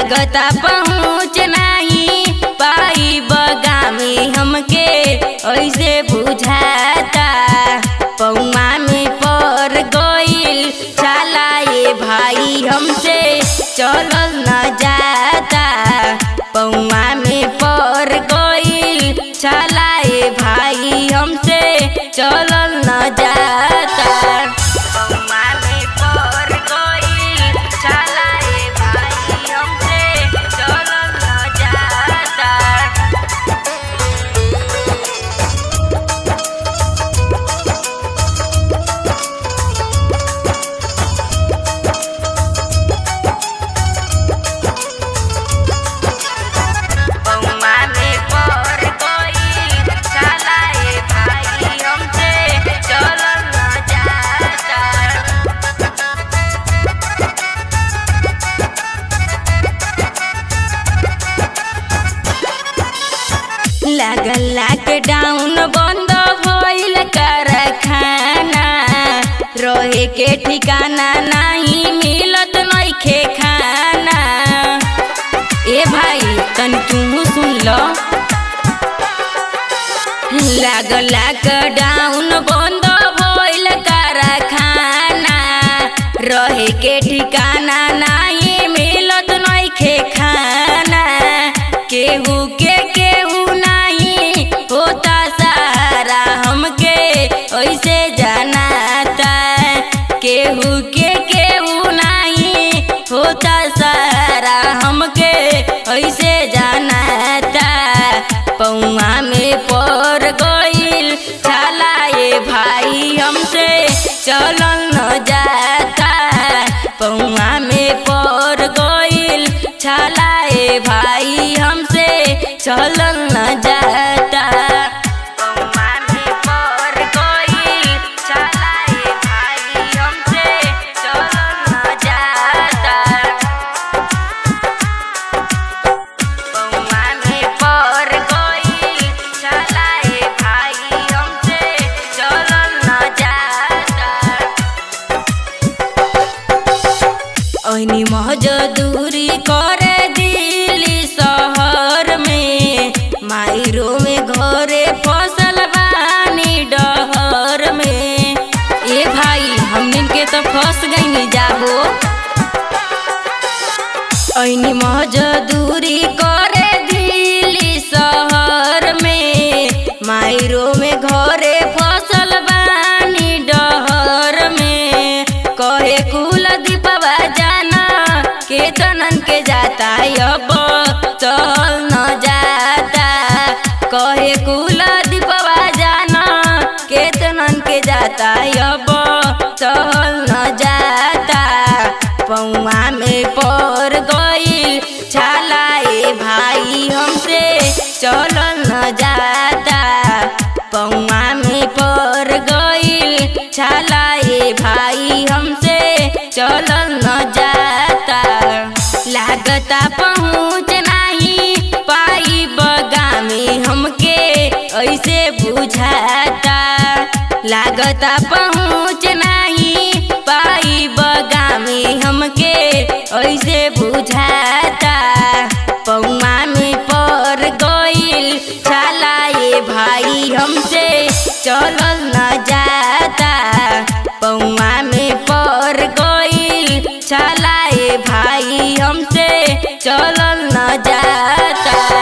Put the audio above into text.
लागता पहुँच नाही पाई बगामी हमके ऐसे बुझाता पौमा में पर गइल चला ये भाई हमसे चलल न जाता पौमा में पर गइल चला ये भाई हमसे चलल न जाता पौमा में पर गइल चला ये भाई हमसे चलल न जाता पौमा में पर गइल चला ये भाई हमसे चलल न जाता लागल लॉकडाउन बंद भइल कारखाना रहे के ठिकाना नहीं मिलत नइखे खाना ए भाई तनी तू सुन लो लागल लॉकडाउन बंद भइल कारखाना रहे के ठिकाना नहीं मिलत नइखे खाना केहू के केहू नहीं होता सहारा हमके ऐसे जनाता केहू के केहू नहीं होता सहारा हमके ऐसे जनाता पौआ में पर गइल चला ये भाई हमसे चलल न जाता पौआ में पर गइल चला ये भाई हमसे चलल न जाता पौआ में पर गइल चला ये भाई हमसे चलल न जाता पौआ में पर गइल चला ये भाई हमसे चलल न जाता ऐनी मजदूरी करे दिल्ली शहर में मायरो में घरे फसल बानी डहर में ए भाई हमनिन के तो फंस गईनी जाबो ऐनी मजदूरी करे दिल्ली शहर में मायरो में घरे फसल बानी डहर में कहे कुल दीपवा जाना केतनन के जाता अब चल न जाता कहे कुल दीपवा जाना केतनन के जाता अब चल न जाता पौआ में पर गइल छाला ए भाई हमसे चलल न जाता पौआ में पर गइल छाला ए भाई हमसे चलल न जाता लागता पहुँच नाही पाई बगामी हमके ऐसे बुझाता लागता पहुँच नाही पाई बगामी हमके ऐसे बुझाता पौआ में पर गइल छाला ये भाई हमसे चलल न जाता पौआ में पर गइल छाला ये भाई हमसे चलल न जाता